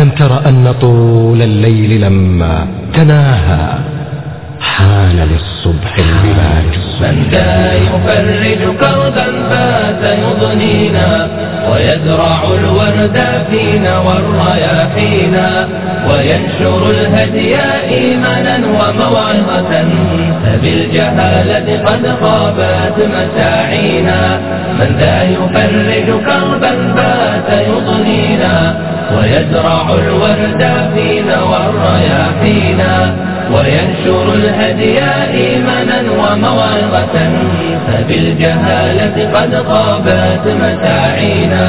ألم تر أن طول الليل لما تناهى حان للصبح البلاج من ذا يفرج كربا فات يضنينا ويزرع الورد فينا والرياحينا وينشر الهدي إيمانا وموعظة فبالجهالة قد خابت مساعينا من ذا يفرج كربا فات يضنينا ويزرع الورد فينا والرياحينا وينشر الهدي إيمانا وموعظة فبالجهالة قد غابت مساعينا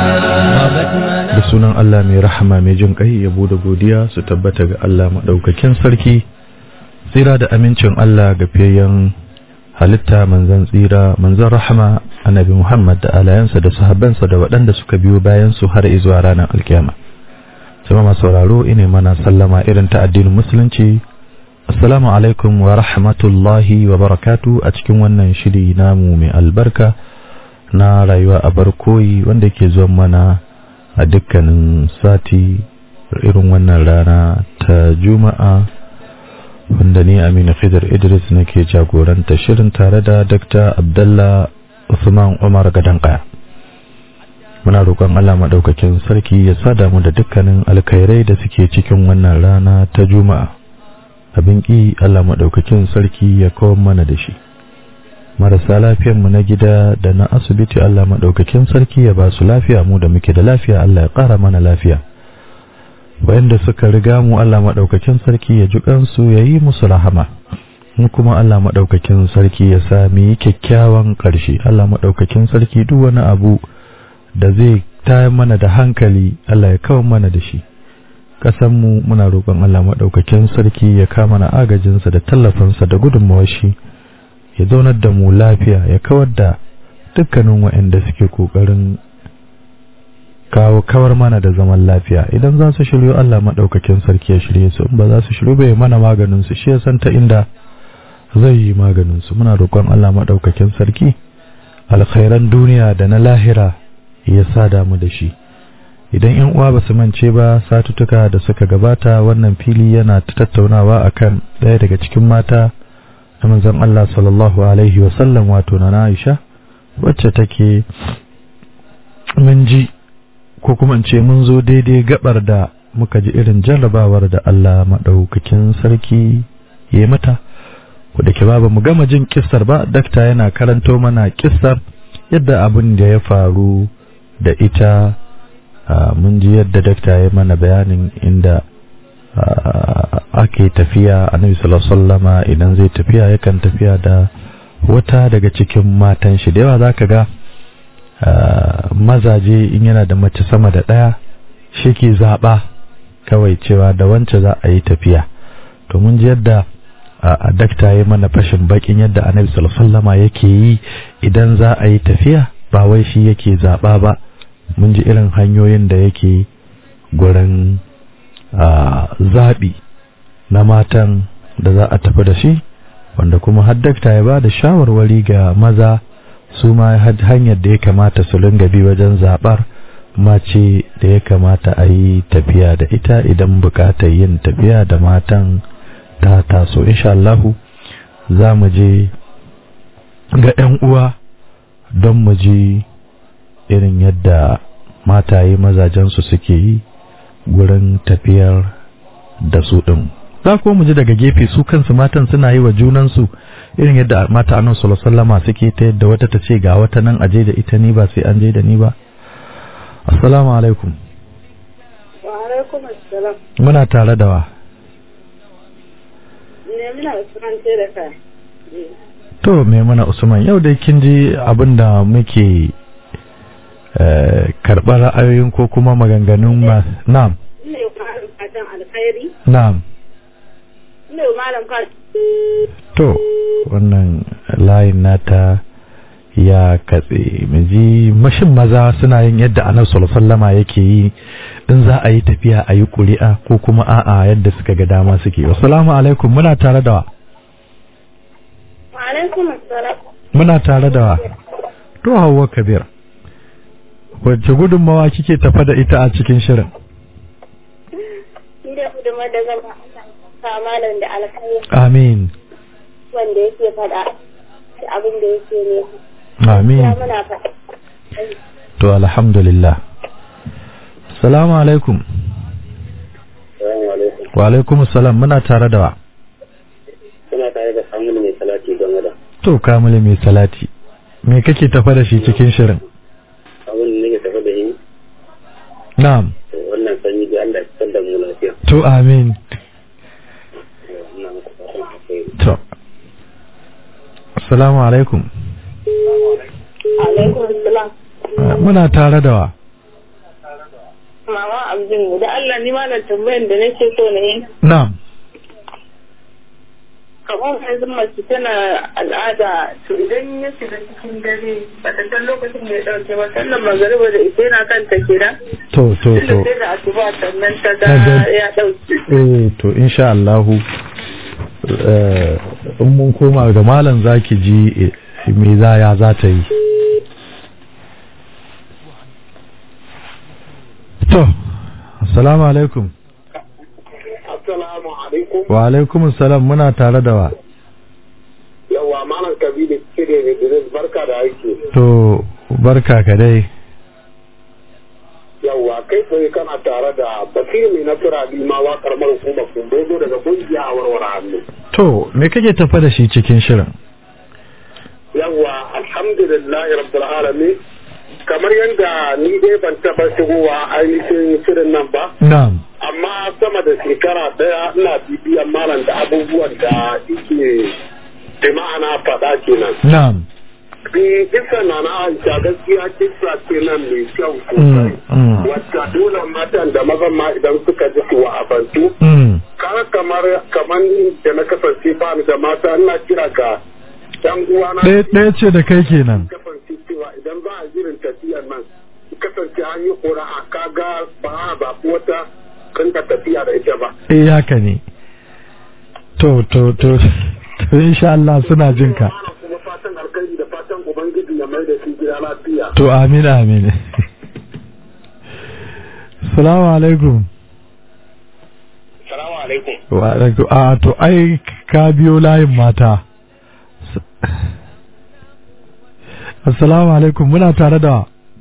da sunan Allah mai rahama mai jin kai yabo da godiya su tabbata ga Allah madaukakin sarki tsira da amincin Allah ga fiyayyen halitta manzan tsira manzan rahama annabi Muhammad da alayansa da sahabbansa da waɗanda suka biyo bayan su har zuwa ranar alkiyama sama masu sauraro ine mana sallama irin ta addinin musulunci assalamu alaikum wa rahmatullahi wa barakatu a cikin wannan shiri namu mai albarka na rayuwa a barkoyi wanda ke zuwa mana a dukkanin sati irin wannan rana ta juma'a wanda ni aminu khidr idris nake jagoranta shirin tare da dr abdallah usman umar gadankaya muna roƙon allah maɗaukakin sarki ya sada mu da dukkanin alkhairai da suke cikin wannan rana ta juma'a abin ƙi allah maɗaukakin sarki ya kawo mana da shi marasa lafiyanmu na gida da na asibiti Allah maɗaukakin sarki ya ba su lafiya mu da muke da lafiya Allah ya ƙara mana lafiya wayanda suka riga mu Allah maɗaukakin sarki ya ji kansu ya yi musu rahama mu kuma Allah maɗaukakin sarki ya sami kyakkyawan ƙarshe Allah maɗaukakin sarki duk wani abu da zai tayar mana da hankali Allah ya kawo mana da shi mu muna roƙon Allah maɗaukakin sarki ya kama na agajinsa da tallafinsa da gudunmawar shi ya zaunar da mu lafiya ya kawar da dukkanin waɗanda suke ƙoƙarin kawo kawar mana da zaman lafiya idan za su shiryo Allah maɗaukakin sarki ya shirye su in ba za su shiryo bai mana maganin su shi ya san ta inda zai yi maganin su muna roƙon Allah maɗaukakin sarki alkhairan duniya da na lahira ya sada mu da shi idan yan uwa ba su mance ba satutuka da suka gabata wannan fili yana tattaunawa akan ɗaya daga cikin mata na manzon Allah sallallahu alaihi wasallam wato na Aisha wacce take mun ji ko kuma in ce mun zo daidai gabar da muka ji irin jarrabawar da Allah madaukakin sarki ya mata da ke ba mu gama jin kissar ba dakta yana karanto mana kissar yadda abin da ya faru da ita mun ji yadda dakta ya mana bayanin inda ake tafiya annabi sallallahu sallama idan zai tafiya yakan tafiya da wata daga cikin matan shi da yawa zaka ga mazaje in yana da mace sama da ɗaya shi ke zaɓa kawai cewa da wance za a yi tafiya to mun ji yadda a dakta ya mana fashin bakin yadda annabi sallallahu sallama yake yi idan za a yi tafiya ba wai shi yake zaɓa ba mun ji irin hanyoyin da yake gurin zaɓi na matan da za a tafi da shi wanda kuma haddakta ya ba da shawarwari ga maza su ma hanyar da ya kamata su ringa bi wajen zaɓar mace da ya kamata a yi tafiya da ita idan buƙatar yin tafiya da matan ta taso insha Allahu za mu je ga 'yan uwa don mu ji irin yadda mataye mazajensu suke yi gurin tafiyar da su ɗin za ko mu ji daga gefe su kansu matan suna yi wa junansu irin yadda mata annabi sallallahu alaihi suke ta yadda wata ta ce ga wata nan aje da ita ni ba sai an je da ni ba assalamu alaikum wa alaikum assalam muna tare da wa ne muna usman ce da ka to me muna usman yau dai kin ji abin da muke karɓar ra'ayoyin ko kuma maganganun ma na'am ne fatan alkhairi na'am ne malam ka to wannan layin nata ya katse miji mashin maza suna yin yadda annabi sallallahu alaihi yake yi in za a yi tafiya a yi ƙuri'a ko kuma a'a yadda suka ga dama suke assalamu alaikum muna tare da wa wa alaikum assalam muna tare da wa to Hauwa Kabir wacce gudunmawa kike tafa da ita a cikin shirin Ni da gudunmar da zan ba sa malam da alkhairi amin wanda yake faɗa da abin da yake ne. amin Ya muna faɗa. to alhamdulillah salamu alaikum Assalamu alaikum. wa alaikum salam muna tare da wa Kuna tare da Samuel mai salati game da to kamale mai salati me kake tafa da shi cikin shirin abin da nake tafi da yi. na'am To wannan sanyi da Allah ya fitar da mu lafiya. to amin Ina muku fatan alheri. to assalamu alaikum Alaikum salam. muna tare da wa Mama Abdul da Allah ni ma na tambayan da nake so na yi. na'am kamar yanzu mace tana al'ada to idan ya shiga cikin dare ba ta san lokacin da ya dauke ba sannan magariba da ita yana kanta kenan to to tunda to sai da asuba sannan ta ga Ta ga- ya dauke eh to insha Allahu eh, in mun koma ga malam zaki ji eh, me za ya za ta yi to assalamu alaikum Assalamu alaikum. wa alaikum salam muna tare da wa Yawwa malam Kabiru Kire ne Idris barka da aiki. to barka ka dai Yawwa kai tsaye kana tare da Basir mai nasara Limawa karamar hukumar Kumbozo daga kungiya a warware hannu. to me kake tafa da shi cikin shirin Yawwa alhamdulillahi rabbil alamin. Kamar yadda ni dai ban taɓa shigowa ainihin shirin nan ba. na'am amma sama da shekara daya ina bibiyan malam da abubuwan da yake da ma'ana faɗa kenan. na'am Bi kisa na na Aisha gaskiya kisa kenan mai kyau mm, sosai. mm, Wacce dole matan da mazan ma idan suka ji su wa'abantu. mm. Kaga kamar kamar da na kasance ba ni da mata ina kira ga dan uwana. ɗaya ɗaya ce da kai kenan kasance cewa idan za a jirin tafiyar nan kasance an yi ƙura'a kaga ba a zaɓi wata kanta tafiya da ita ba. eh haka ne to to to to insha Allah suna jin ka Ana kuma fatan alkhairi da fatan ubangiji ya mai da shi gida lafiya. to amin amin salamu alaikum Salamu alaikum. wa alaikum a to ai ka biyo layin mata assalamu alaikum muna tare da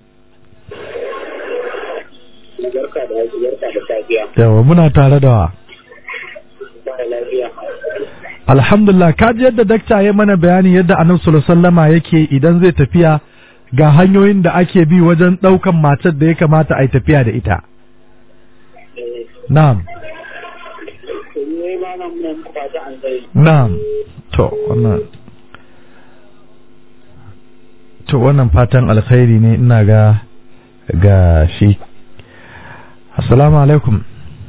Barka da aiki, barka da safiya. yawa muna tare da Ba da lafiya. alhamdulillah ka ji yadda dakta ya mana bayani yadda annabi sallallahu alaihi wasallama yake idan zai tafiya ga hanyoyin da ake bi wajen ɗaukan matar da ya kamata a yi tafiya da ita na'am Ne ma nan muna muku fatan alkhairi. na'am to wannan to wannan fatan alkhairi ne ina ga ga shi assalamu alaikum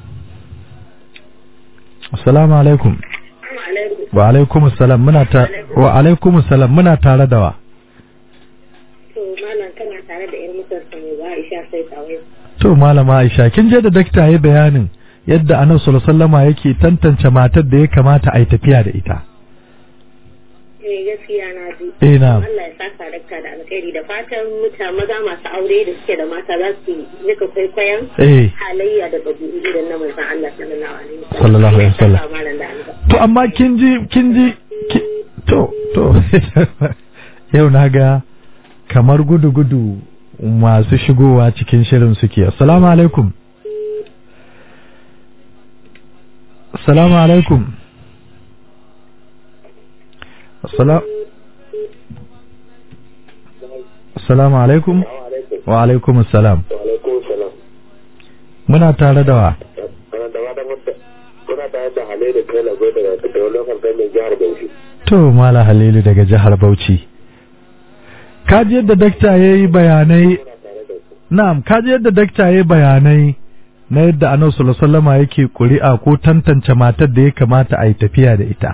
assalamu alaikum wa alaikum assalam muna ta wa alaikum assalam muna tare da wa to malam kana tare da yar mutar mai ba Aisha sai kawai to malama Aisha kin je da dakta yayi bayanin yadda Annabi sallallahu alaihi wasallama yake tantance matar da ya kamata a yi tafiya da ita eh gaskiya na ji eh na'am Allah ya saka dakta da alkhairi da fatan mutane maza masu aure da suke da mata za su nika kwaikwayon eh halayya da ɗabi'u irin na manzon Allah sallallahu alaihi wasallam Sallallahu alaihi wasallam. Allah ya saka malam da albarka. to amma kin ji kin ji ki- to to yau na ga kamar gudu gudu masu shigowa cikin shirin suke assalamu alaikum assalamu alaikum Assala- assalamu alaikum wa alaikum assalam Wa alaikum salam. muna tare da wa Kana da wata mutta. Kuna tare da hale da kai lagos daga da lokacin kai mai jihar Bauchi. To Mala Halilu daga jihar Bauchi. Kaji yadda dakta ya yi bayanai, Kuna tare da ku. na'am, kaji yadda dakta ya yi bayanai na yadda Annabi sallallahu alaihi wasallama yake ƙuri'a ko tantance matar da ya kamata a yi tafiya da ita.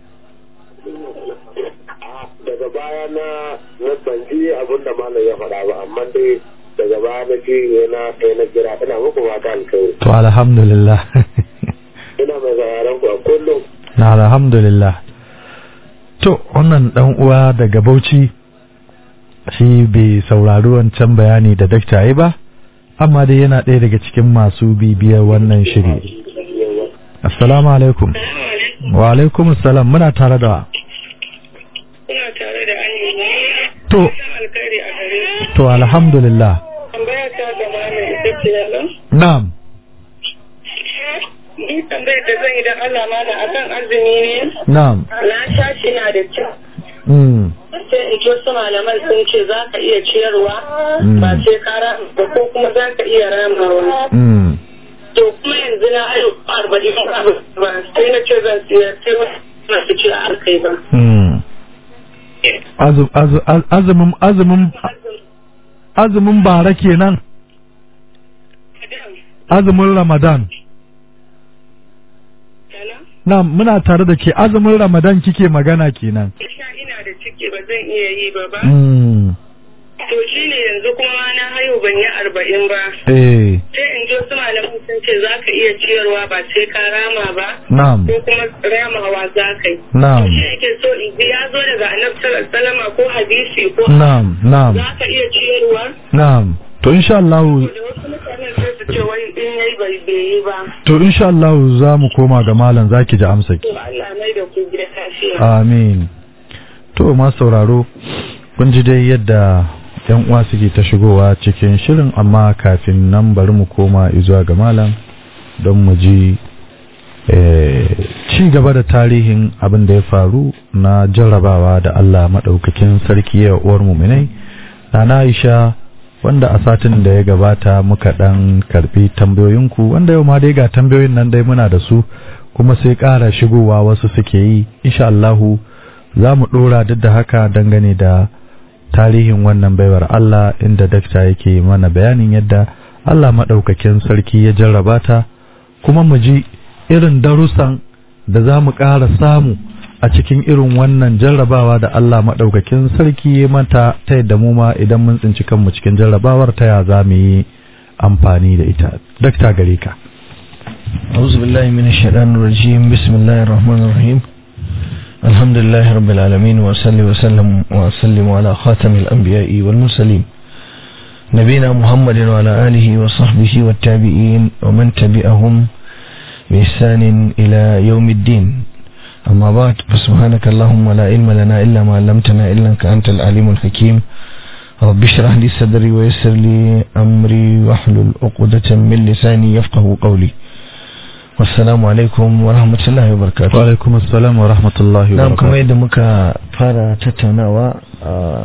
daga baya na na ban ji abin da malam ya faɗa ba amma dai daga baya na ji na sai na kira ina muku fata alkhairi To alhamdulillah. ina mai sauraron ku a kullum na alhamdulillah. To wannan dan uwa daga Bauchi shi bai saurari wancan bayani da dakta ya yi ba, amma dai yana ɗaya daga cikin masu bibiyar wannan shiri. assalamu alaikum wa alaikum assalam muna tare da Kuna tare da Amina. to alkhairi a gare to alhamdulillah Tambaya ta gaba ne ita ce yalan. na'am Ni tambayar da zan yi da Allah mana akan azumi ne. na'am Na tashi na da kyau. mm. Sai in ji wasu malaman sun ce za ka iya ciyarwa Mm. ba sai ka rama ba ko kuma za ka iya ramawa. Mm. To kuma yanzu na ayo arba'in ba sai na ce zan siyar sai wasu na su ce a kai ba. Mm. Azu- azu- az- azumin azumin azumin bara kenan azumin ramadan Yana? na muna tare da ke azumin ramadan kike magana kenan Ina ina da ciki ba zan iya yi ba ba. mm. To shi ne yanzu kuma na hayo ban yi arba'in ba. eh Sai in ji wasu malaman sun ce za ka iya ciyarwa ba sai ka rama ba. na'am Ko kuma ramawa za ka yi. na'am Shi yake so in ji ya zo daga annabi sallallahu alaihi wasallam ko hadisi ko na'am na'am za ka iya ciyarwa. na'am to insha Allah Da wasu mutanen sai su ce wai in yayi bai bai yi ba. to insha Allah za mu koma ga malam zaki ji amsa ki To Allah mai da ku gida lafiya. amin to ma sauraro kun ji dai yadda yan uwa suke ta shigowa cikin shirin amma kafin nan bari mu koma zuwa ga malam don mu ji eh, ci gaba da tarihin abin da ya faru na jarrabawa da Allah maɗaukakin sarki ya uwar muminai na Aisha wanda a satin da ya gabata muka ɗan karɓi tambayoyinku wanda yau ma dai ga tambayoyin nan dai muna da su kuma sai ƙara shigowa wasu suke yi insha Allahu za mu ɗora duk da haka dangane da tarihin wannan baiwar Allah inda dakta yake mana bayanin yadda Allah maɗaukakin sarki ya jarraba ta kuma mu ji irin darussan da za mu ƙara samu a cikin irin wannan jarrabawa da Allah maɗaukakin sarki ya mata ta yadda mu ma idan mun tsinci kanmu cikin jarrabawar ta ya za mu yi amfani da ita dakta gare ka أعوذ بالله من الشيطان الرجيم بسم الله الرحمن الرحيم الحمد لله رب العالمين وصلي وسلم وسلم على خاتم الأنبياء والمرسلين نبينا محمد وعلى آله وصحبه والتابعين ومن تبعهم بإحسان إلى يوم الدين أما بعد فسبحانك اللهم لا علم لنا إلا ما علمتنا إنك أنت العليم الحكيم رب اشرح لي صدري ويسر لي أمري واحلل عقدة من لساني يفقه قولي والسلام عليكم ورحمة الله وبركاته wa alaikum assalam wa rahmatullahi wa Na'am kamar barakatuh yadda muka fara tattaunawa ah,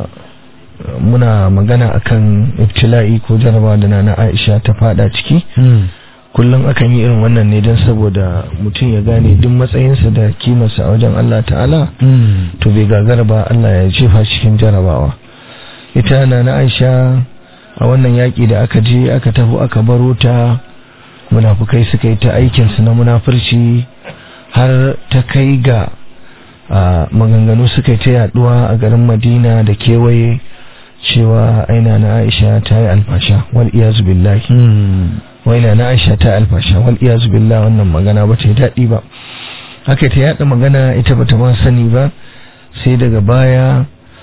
muna magana akan ibtila'i ko jarabawa da nana Aisha ta fada ciki Hmm. kullum akan yi irin wannan ne don saboda mutum ya gane duk matsayinsa da kimarsa a wajen Allah ta'ala Hmm. to bai gagara ba Allah ya jefa cikin jarabawa ita nana Aisha a wannan yaƙi da aka je aka tafi aka baro ta munafukai suka yi ta aikinsu na munafurci har ta kai ga a, maganganu suka yi ta yaduwa a garin madina da kewaye cewa aina na aisha ta yi alfasha wal iyazu billahi Hmm. waina na aisha ta yi alfasha wal iyazu billahi wannan magana ba ta yi daɗi ba haka ta yada magana ita bata ma sani ba sai daga baya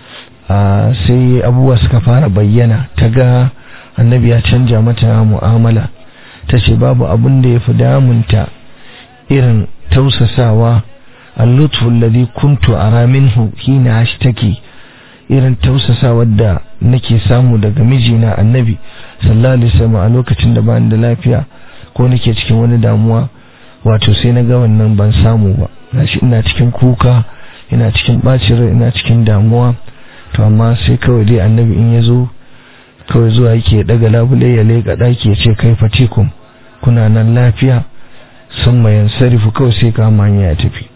a sai abubuwa suka fara bayyana ta ga annabi ya canja mata mu'amala ta ce babu abin da ya fi damunta irin tausasawa allutfu alladhi kuntu ara minhu hina ashtaki irin tausasawar da nake samu daga mijina annabi sallallahu alaihi wasallam a lokacin da bani da lafiya ko nake cikin wani damuwa wato sai na ga wannan ban samu ba gashi ina cikin kuka ina cikin bacin rai ina cikin damuwa to amma sai kawai dai annabi in ya zo kawai zuwa yake daga labule ya leƙa ɗaki ya ce kai fatikum kuna nan lafiya sun mayan sarifu kawai sai kama hanya ya tafi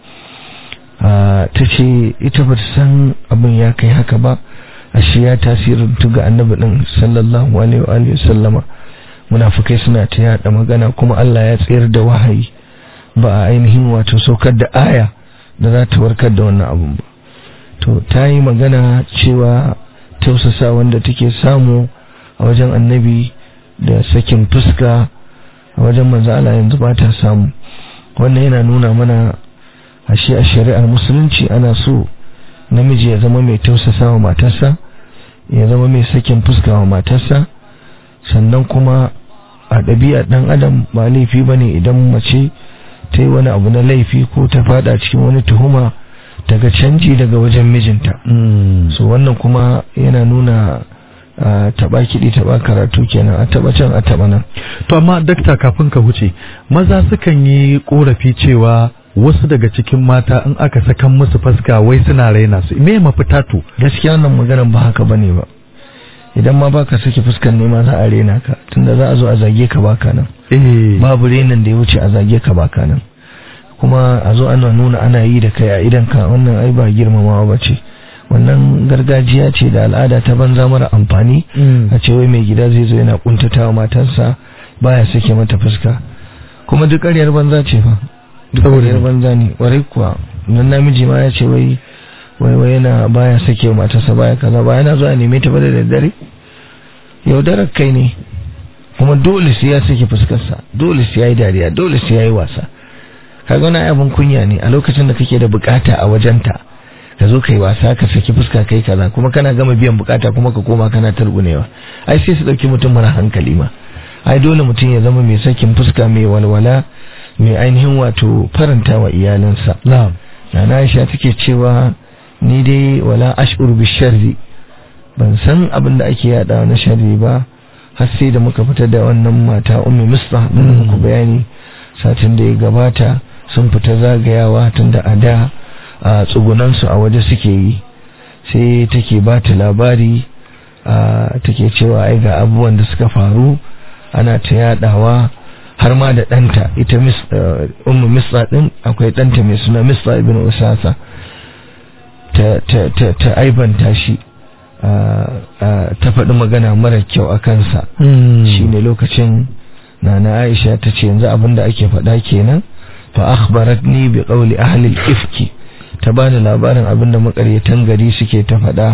ta ce ita ba ta san abin ya kai haka ba ashe ya tasirin ga annabi din sallallahu alaihi wa alihi sallama munafikai suna ta yada magana kuma Allah ya tsayar da wahayi ba a ainihin wato saukar da aya da za ta warkar da wannan abun ba to ta yi magana cewa tausasa wanda take samu a wajen annabi da sakin fuska a wajen manzo Allah yanzu ba ta samu wannan yana nuna mana ashe a shari'ar musulunci ana so namiji ya zama mai tausasa wa matarsa ya zama mai sakin fuska wa matarsa sannan kuma a ɗabi'ar ɗan adam ba laifi ba ne idan mace ta yi wani abu na laifi ko ta fada cikin wani tuhuma daga canji daga wajen mijinta so wannan kuma yana nuna taba kiɗi taba karatu kenan a taba can a taba nan to amma dakta kafin ka huce maza sukan yi korafi cewa wasu daga cikin mata in aka sakan musu faska wai suna raina su me mafita to gaskiya wannan maganar ba haka bane ba idan ma baka sake fuskan ne ma za a rena ka tunda za a zo a zage ka baka nan babu renin da ya wuce a zage ka baka nan kuma a zo ana nuna ana yi da kai a idan ka wannan ai ba girmamawa ba ce wannan gargajiya ce da al'ada ta banza mara amfani a ce wai mai gida zai zo yana kuntata wa matarsa baya sake mata fuska kuma duk ƙaryar banza ce fa duk ƙaryar banza ne warai kuwa nan namiji ma ya ce wai wai wai yana baya sake wa matarsa baya kaza ba yana zuwa neme ta ba da daddare yaudarar kai ne kuma dole sai ya sake fuskarsa dole sai ya yi dariya dole sai ya yi wasa kaga wani abin kunya ne a lokacin da kake da bukata a wajenta ka zo kai wasa ka saki fuska kai kaza kuma kana gama biyan bukata kuma ka koma kana targunewa ai sai su dauki mutum mara hankali ma ai dole mutum ya zama mai sakin fuska mai walwala mai ainihin wato faranta wa iyalinsa na'am na Aisha take cewa ni dai wala ash'ur bi sharri ban san abin da ake yada na sharri ba har sai da muka fitar da wannan mata ummi misbah da muku bayani satin da ya gabata sun fita zagayawa tun da a da a tsugunansu a waje suke yi sai take ba ta labari take cewa ai ga abubuwan da suka faru ana ta yadawa har ma da ɗanta ita ummu misra ɗin akwai ɗanta mai suna misra ibn usasa ta aibanta shi ta faɗi magana mara kyau a kansa shine lokacin nana aisha ta ce yanzu abinda ake faɗa kenan fa akhbaratni bi qawli ahli al-ifki ta bani labarin abinda makaryatan gari suke ta faɗa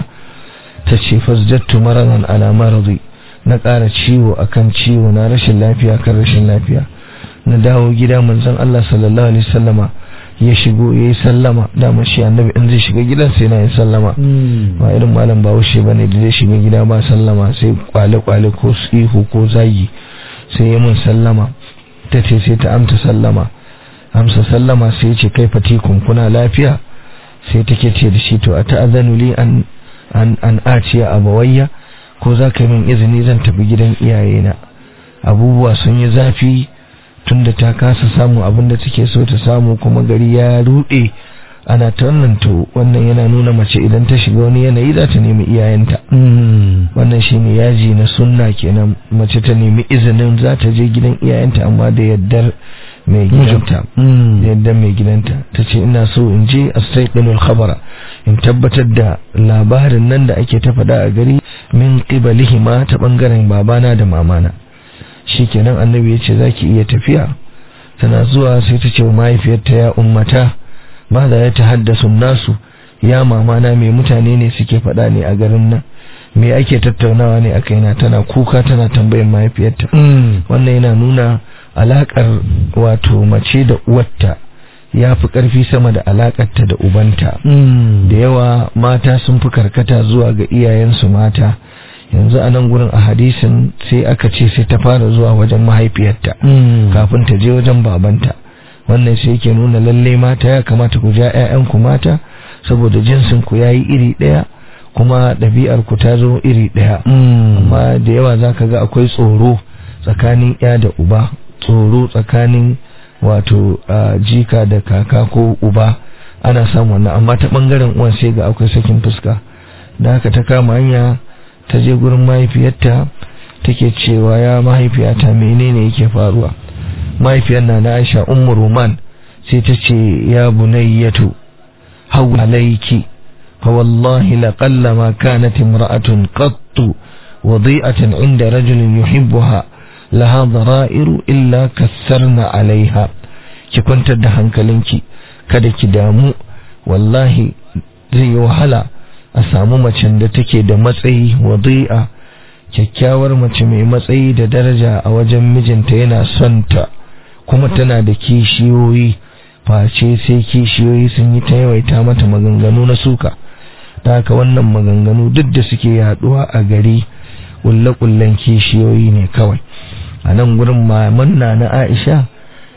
ta ce fasjattu maradan ala maradi na ƙara ciwo akan ciwo na rashin lafiya kan rashin lafiya na dawo gida manzon Allah sallallahu alaihi wasallama ya shigo yayi sallama dama shi annabi in zai shiga gidan sai na yi sallama ba irin malam bahaushe bane da zai shiga gida ba sallama sai kwale kwale ko ihu ko zagi sai ya mun sallama ta ce sai ta amsa sallama amsa sallama sai ce kai fatikun kuna lafiya sai take ce da shi to a ta'azanu li an an an aciya abawayya ko za ka yi min izini zan tafi gidan iyayena abubuwa sun yi zafi tunda ta kasa samu abin da take so ta samu kuma gari ya rude ana ta wannan to wannan yana nuna mace idan ta shiga wani yanayi za ta nemi iyayenta wannan shine yaji na sunna kenan mace ta nemi izinin za ta je gidan iyayenta amma da yaddar mai gidanta da yaddar mai gidanta ta ce ina so in je astaiqinul khabara in tabbatar da labarin nan da ake ta faɗa a gari min qibalihima ta bangaren babana da mamana shikenan annabi ya ce zaki iya tafiya tana zuwa sai ta ce wa mahaifiyarta ya ummata ba da ya tahaddasu nasu ya mamana mai mutane ne suke faɗa ne a garin nan me ake tattaunawa ne a kaina tana kuka tana tambayin mahaifiyarta wannan yana nuna alakar wato mace da uwarta ya fi ƙarfi sama da alakarta da ubanta da yawa mata sun fi karkata zuwa ga iyayensu mata yanzu a nan gurin a hadisin sai aka ce sai ta fara zuwa wajen mahaifiyarta kafin ta je wajen babanta wannan sai yake nuna lalle mata ya kamata ku ja 'ya'yanku mata saboda jinsin ku yayi iri ɗaya kuma ɗabi'ar ku ta zo iri ɗaya amma da yawa zaka ga akwai tsoro tsakanin ya da uba tsoro tsakanin wato jika da kaka ko uba ana samun wannan amma ta bangaren uwan sai ga akwai sakin fuska da haka ta kama hanya ta je gurin mahaifiyarta take cewa ya mahaifiyata menene yake faruwa mahaifiyar na na Aisha ummu Roman sai ta ce ya bunayyatu haw alayki fa wallahi laqalla ma kanat imra'atun qattu wadi'atan 'inda rajulin yuhibbuha laha dhara'iru illa kassarna 'alayha ki kwantar da hankalinki kada ki damu wallahi zai yi wahala a samu macen da take da matsayi wadi'a kyakkyawar mace mai matsayi da daraja a wajen mijinta yana son ta kuma tana da kishiyoyi face sai kishiyoyi sun yi ta yawaita mata maganganu na suka da haka wannan maganganu duk da suke yaduwa a gari kulle-kullen kishiyoyi ne kawai a nan gurin mamanna na aisha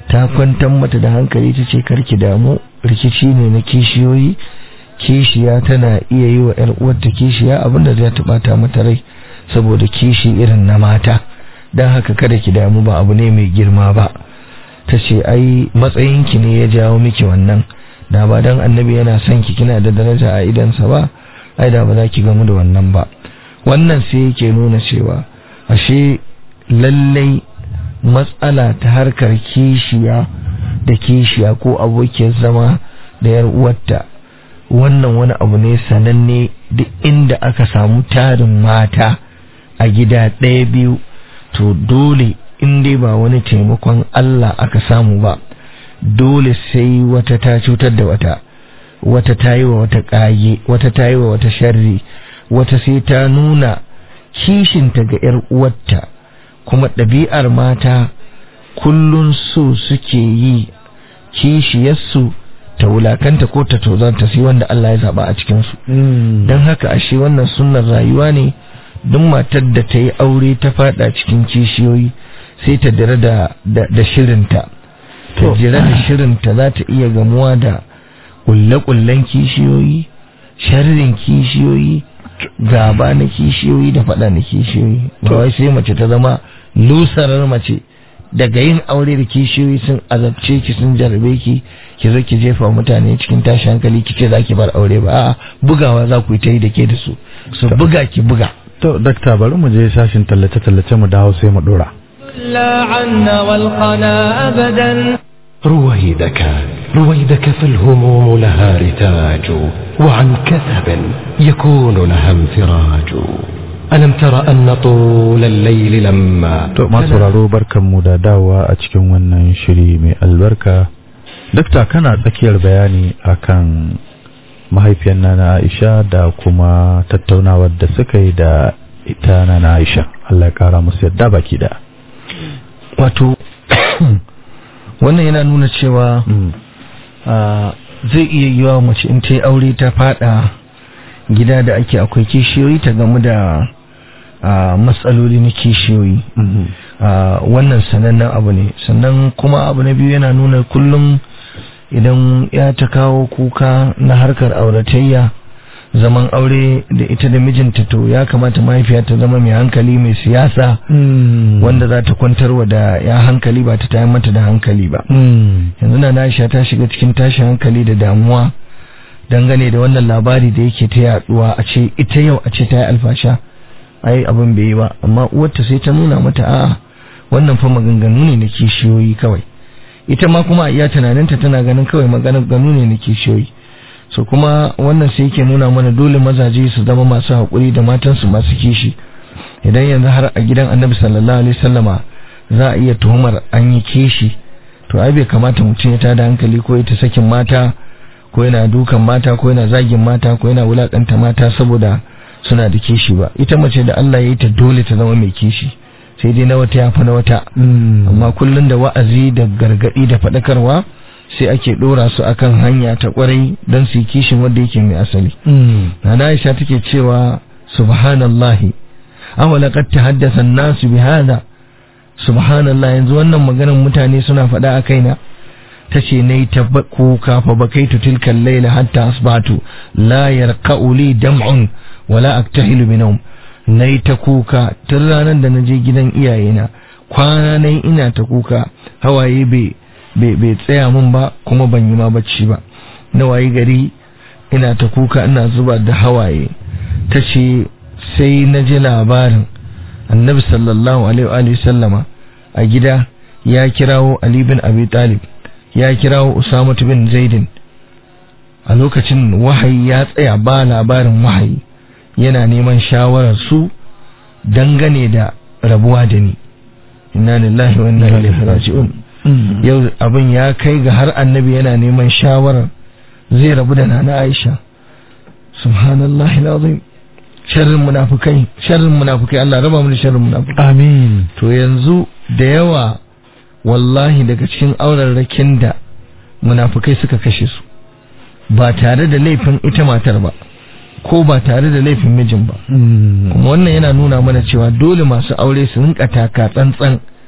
ta kwantar mata da hankali ta ce karki damu rikici ne na kishiyoyi kishiya tana iya yi wa ‘yar uwarta kishiya abinda zai taɓata mata rai saboda kishi irin na mata don haka kada ki damu ba abu ne mai girma ba ta ce ai matsayinki ne ya jawo miki wannan da ba don annabi yana son ki kina da daraja a idansa ba ai da ba za ki gamu da wannan ba wannan sai yake nuna cewa ashe lallai matsala ta harkar kishiya da kishiya ko abokiyar zama da yar uwarta wannan wani abu ne sananne duk inda aka samu tarin mata a gida ɗaya biyu to dole in dai ba wani taimakon Allah aka samu ba dole sai wata ta cutar da wata wata ta yi wa wata ƙage wata ta yi wa wata sharri wata sai ta nuna kishinta ga 'yar uwarta kuma ɗabi'ar mata kullun so suke yi kishiyarsu ta wulakanta ko ta tozarta sai wanda Allah ya zaba a cikinsu don haka ashe wannan sunnar rayuwa ne duk matar da ta yi aure ta fada cikin kishiyoyi sai ta dira da, da, shirinta ta jira da shirinta za ta iya gamuwa da kulle-kullen kishiyoyi sharrin kishiyoyi gaba na kishiyoyi da fada na kishiyoyi ba wai sai mace ta zama lusarar mace daga yin aure da kishiyoyi sun azabce ki sun jarabe ki ki zo ki jefa mutane cikin tashi hankali ki ce za ki bar aure ba a'a bugawa za ku yi ta yi da ke da su su buga ki buga to dakta bari mu je sashin tallace tallace mu dawo sai mu dora لا عنا والقنا أبدا رويدك رويدك فالهموم لها رتاج وعن كثب يكون لها انفراج ألم تر أن طول الليل لما to masu sauraro barkanmu da dawowa a cikin wannan shiri mai albarka dakta kana tsakiyar bayani akan mahaifiyar nana Aisha da kuma tattaunawar da suka yi da ita nana Aisha Allah ya kara musu yadda baki da wato wannan yana nuna cewa zai iya yiwa mace in ta yi aure ta fada gida da ake akwai kishiyoyi ta gamu da matsaloli na kishiyoyi wannan sanannen abu ne sannan kuma abu na biyu yana nuna kullum idan ya ta kawo kuka na harkar auratayya zaman aure da ita da mijinta to ya kamata mahaifiya ta zama mai hankali mai siyasa wanda za ta kwantarwa da ya hankali ba ta tayar mata da hankali ba yanzu na Aisha ta shiga cikin tashin hankali da damuwa dangane da wannan labari da yake ta yaduwa a ce ita yau a ce ta yi alfasha ai abin bai yi ba amma uwarta sai ta nuna mata a'a wannan fa maganganu ne na kishiyoyi kawai ita ma kuma a iya tunaninta tana ganin kawai maganganu ne na kishiyoyi so kuma wannan sai yake nuna mana dole mazaje su zama masu haƙuri da matansu masu kishi idan yanzu har a gidan annabi sallallahu alaihi wasallama za a iya tuhumar an yi kishi to ai bai kamata mutum ya tada hankali ko ita sakin mata ko yana dukan mata ko yana zagin mata ko yana wulakanta mata saboda suna da kishi ba ita mace da Allah ya yi ta dole ta zama mai kishi sai dai na wata ya fi na wata amma kullum da wa'azi da gargadi da faɗakarwa sai ake ɗora su akan hanya ta kwarai don su yi kishin wanda yake mai asali na Aisha take cewa subhanallahi awala qad tahaddasa an-nasu bi hada subhanallah yanzu wannan maganar mutane suna faɗa a kaina tace nayi ta kuka fa bakaitu tilka al-layla hatta asbatu la yarqa'u li dam'un wala aktahilu bi nawm nayi ta kuka tun ranar da naje gidan iyayena kwana nayi ina ta kuka hawaye bai bai tsaya min ba kuma ban yi ma bacci ba na waye gari ina ta kuka ina zuba da hawaye ta ce sai na ji labarin annabi sallallahu alaihi sallama a gida ya kirawo ali bin abi talib ya kirawo usama bin zaidin a lokacin wahayi ya tsaya ba labarin wahayi yana neman shawarar su dangane da rabuwa da ni inna lillahi wa inna ilaihi raji'un yau abin ya kai ga har annabi yana neman shawarar zai rabu da nana Aisha subhanallah alazim sharrin munafikai sharrin munafikai Allah raba mu da sharrin munafikai amin to yanzu da yawa wallahi daga cikin aurarrakin da munafikai suka kashe su ba tare da laifin ita matar ba ko ba tare da laifin mijin ba kuma wannan yana nuna mana cewa dole masu aure su rinka taka tsantsan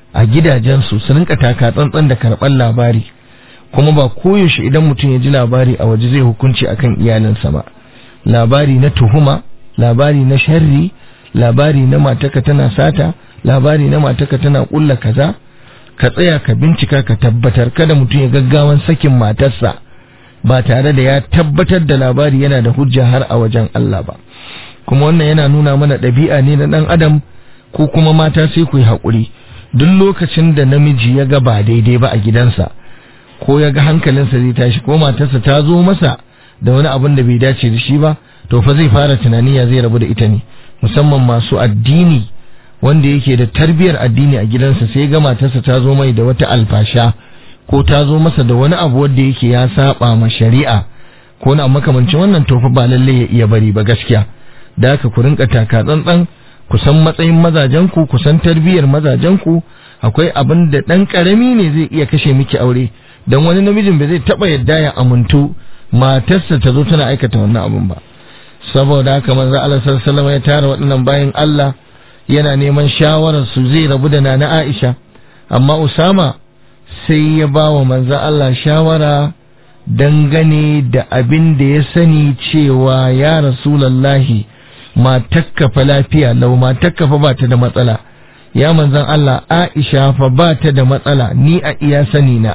a gidajensu su rinka taka tsantsan da karɓar labari kuma ba koyaushe idan mutum ya ji labari a waje zai hukunci akan iyalinsa ba labari na tuhuma labari na sharri labari na mataka tana sata labari na mataka tana kulla kaza ka tsaya ka bincika ka tabbatar kada mutum ya gaggawan sakin matarsa ba tare da ya tabbatar da labari yana da hujja har a wajen Allah ba kuma wannan yana nuna mana ɗabi'a ne na ɗan adam ko kuma mata sai ku yi haƙuri duk lokacin da namiji ya ga ba daidai ba a gidansa ko ya ga hankalinsa zai tashi ko matarsa ta zo masa da wani abin da bai dace da shi ba to fa zai fara tunani ya zai rabu da ita ne musamman masu addini wanda yake da tarbiyar addini a gidansa sai ga matarsa ta zo mai da wata alfasha ko ta zo masa da wani abu wanda yake ya saba ma shari'a ko na makamancin wannan to fa ba lalle ya iya bari ba gaskiya da haka ku rinka taka tsantsan ku san matsayin mazajen ku ku san tarbiyar mazajen ku akwai abin da dan karami ne zai iya kashe miki aure dan wani namijin ba zai taba yadda ya amuntu matarsa ta zo tana aikata wannan abun ba saboda haka manzo Allah sallallahu alaihi ya tara waɗannan bayan Allah yana neman shawarar su zai rabu da nana Aisha amma Usama sai ya ba wa manzo Allah shawara dangane da abin da ya sani cewa ya rasulallahi matakka fa lafiya lau matakka fa ba ta da matsala ya manzan Allah Aisha fa ba ta da matsala ni a iya sani na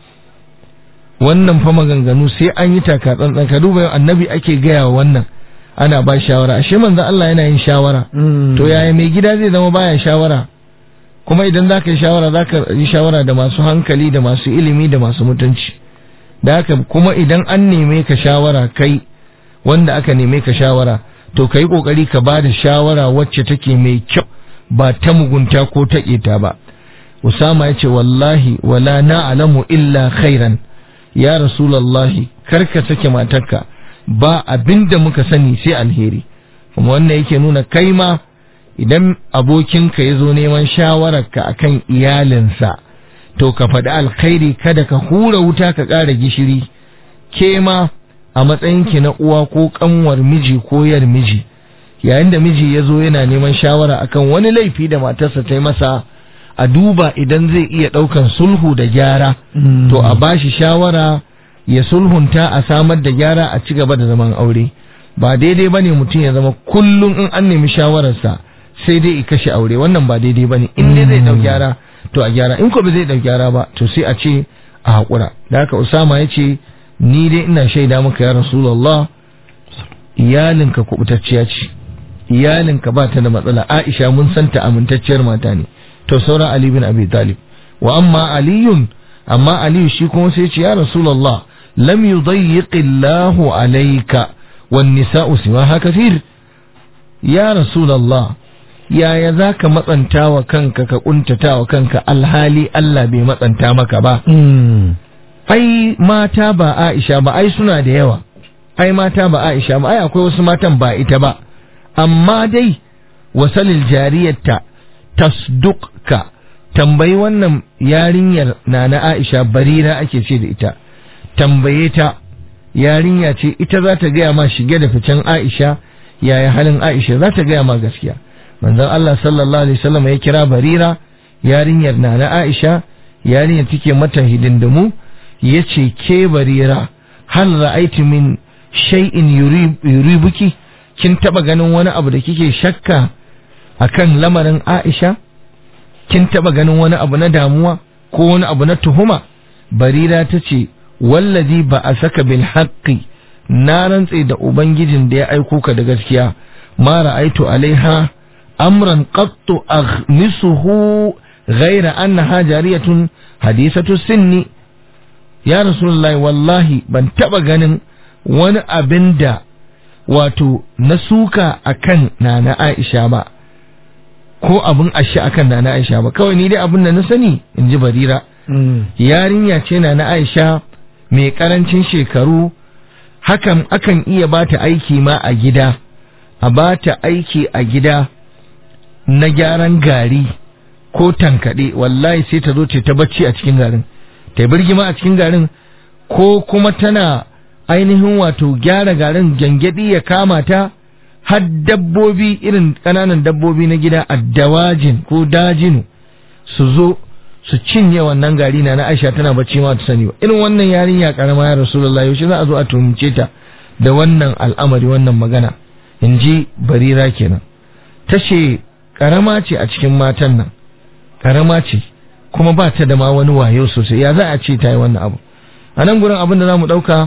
wannan fa maganganu sai an yi taka tsantsan ka duba annabi ake gaya wa wannan ana ba shawara ashe manzan Allah yana yin shawara to yaya mai gida zai zama baya shawara kuma idan za ka yi shawara za ka yi shawara da masu hankali da masu ilimi da masu mutunci da haka kuma idan an neme ka shawara kai wanda aka neme ka shawara to ka yi ƙoƙari ka ba da shawara wacce take mai kyau ba ta mugunta ko ta ƙeta ba usama ya ce wallahi wala na'lamu illa khairan ya rasulallahi kar ka sake matarka ba abinda muka sani sai alheri kuma wannan yake nuna kai ma idan abokinka ya zo neman shawararka akan iyalinsa to ka faɗi alkhairi kada ka hura wuta ka ƙara gishiri ke ma a matsayinki na uwa ko ƙanwar miji ko yar miji yayin da miji ya zo yana neman shawara akan wani laifi da matarsa ta yi masa a duba idan zai iya ɗaukan sulhu da gyara to a bashi shawara ya sulhunta a samar da gyara a ci gaba da zaman aure ba daidai ba ne mutum ya zama kullum in an nemi shawararsa sai dai i kashe aure wannan ba daidai ba ne in dai zai ɗau gyara to a gyara in ko ba zai ɗau gyara ba to sai a ce a haƙura da haka usama ya ce ni dai ina shaida maka ya rasulullah iyalinka kubutacciya ce iyalinka ba ta da matsala aisha mun santa amintacciyar mata ne to sauran ali bin abi talib wa amma aliyun amma aliyu shi kuma sai ce ya rasulullah lam yudayyiq Allahu alayka wan nisa'u siwaha kathir ya rasulullah yaya zaka matsanta wa kanka ka kuntata wa kanka alhali Allah bai matsanta maka ba ai mata ba Aisha ba ai suna da yawa ai mata ba Aisha ba ai akwai wasu matan ba ita ba amma dai wasalil jariyarta tasdukka tambayi wannan yarinyar na na Aisha barira ake ce da ita tambaye ta yarinya ce ita za ta gaya ma shige da ficen Aisha yaya halin Aisha za ta gaya ma gaskiya manzon Allah sallallahu alaihi wasallam ya kira barira yarinyar na na Aisha yarinyar take mata hidindimu yace ke barira hal ra'aiti min shay'in yuribuki kin taba ganin wani abu da kike shakka akan lamarin Aisha kin taba ganin wani abu na damuwa ko wani abu na tuhuma barira ta ce wallazi ba a saka bil haqqi na rantse da ubangijin da ya aiko ka da gaskiya ma ra'aitu alaiha amran qattu aghmisuhu ghaira annaha jariyatun hadisatu sinni ya rasulullahi wallahi ban taba ganin wani abin da wato na suka akan nana Aisha ba ko abin ashe akan nana Aisha ba kawai ni dai abin da na sani in ji barira yarinya ce nana Aisha mai karancin shekaru hakan akan iya bata aiki ma a gida a bata aiki a gida na gyaran gari ko tankaɗe wallahi sai ta zo ce ta bacci a cikin garin ta birgima a cikin garin ko kuma tana ainihin wato gyara garin gyangyaɗi ya kama ta har dabbobi irin ƙananan dabbobi na gida a dawajin ko dajinu su zo su cinye wannan gari na na Aisha tana bacci ma ta sani ba irin wannan yarinya karama ya Rasulullahi yaushe za a zo a tuhumce ta da wannan al'amari wannan magana in ji barira kenan ta ce karama ce a cikin matan nan karama ce kuma ba ta da ma wani wayo sosai ya za a ce ta yi wannan abu a nan gurin abin da za mu ɗauka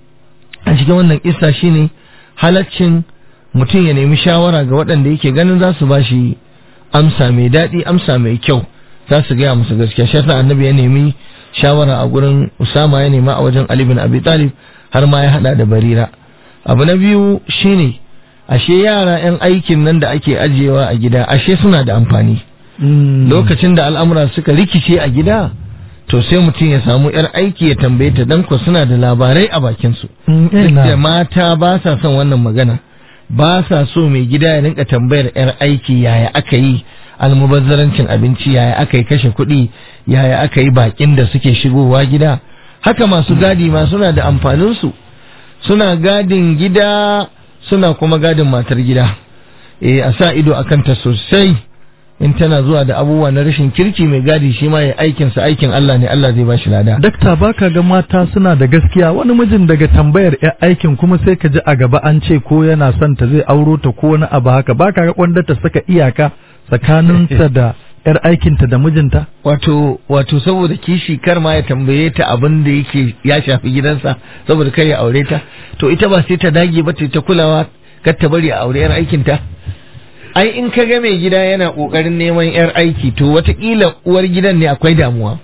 a cikin wannan kissa shine halaccin mutum ya nemi shawara ga waɗanda yake ganin za su ba shi amsa mai daɗi amsa mai kyau za su gaya musu gaskiya shi yasa annabi ya nemi shawara a gurin usama ya nema a wajen ali bin abi talib har ma ya hada da barira abu na biyu shine ashe yara yan aikin nan da ake ajiyewa a gida ashe suna da amfani lokacin da al'amura suka rikice a gida to sai mutum ya samu yar aiki ya tambaye ta dan ko suna da labarai a bakin su duk da mata ba sa son wannan magana ba sa so mai gida ya rinka tambayar yar aiki yaya aka yi almubazzarancin abinci yaya aka yi kashe kuɗi yaya aka yi bakin da suke shigowa gida haka masu gadi ma suna da amfaninsu suna gadin gida suna kuma gadin matar gida eh a sa ido a kanta sosai in tana zuwa da abubuwa na rashin kirki mai gadi shi ma ya aikinsa aikin Allah ne Allah zai ba shi lada dakta baka ga mata suna da gaskiya wani mijin daga tambayar ya aikin kuma sai ka ji a gaba an ce ko yana son ta zai auro ta ko wani abu haka baka ga kwanda ta saka iyaka tsakaninta da yar aikinta da mijinta wato wato saboda kishi kar ma ya tambaye ta abin da yake ya shafi gidansa saboda kar ya aure ta to ita ba sai ta dage ba ta kulawa kar ta bari a aure yar aikinta ai in ka ga mai gida yana kokarin neman yar aiki to watakila uwar gidan ne akwai damuwa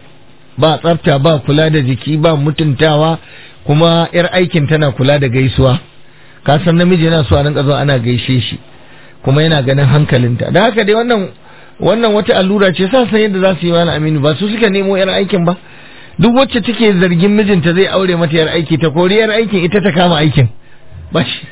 ba tsafta ba kula da jiki ba mutuntawa kuma yar aikin tana kula da gaisuwa ka san namiji yana so a rinka zuwa ana gaishe shi kuma yana ganin hankalinta da haka dai wannan wannan wata allura ce sa san yadda za su yi wani aminu ba su suka nemo yar aikin ba duk wacce take zargin mijinta zai aure mata yar aiki ta kori yar aikin ita ta kama aikin ba shi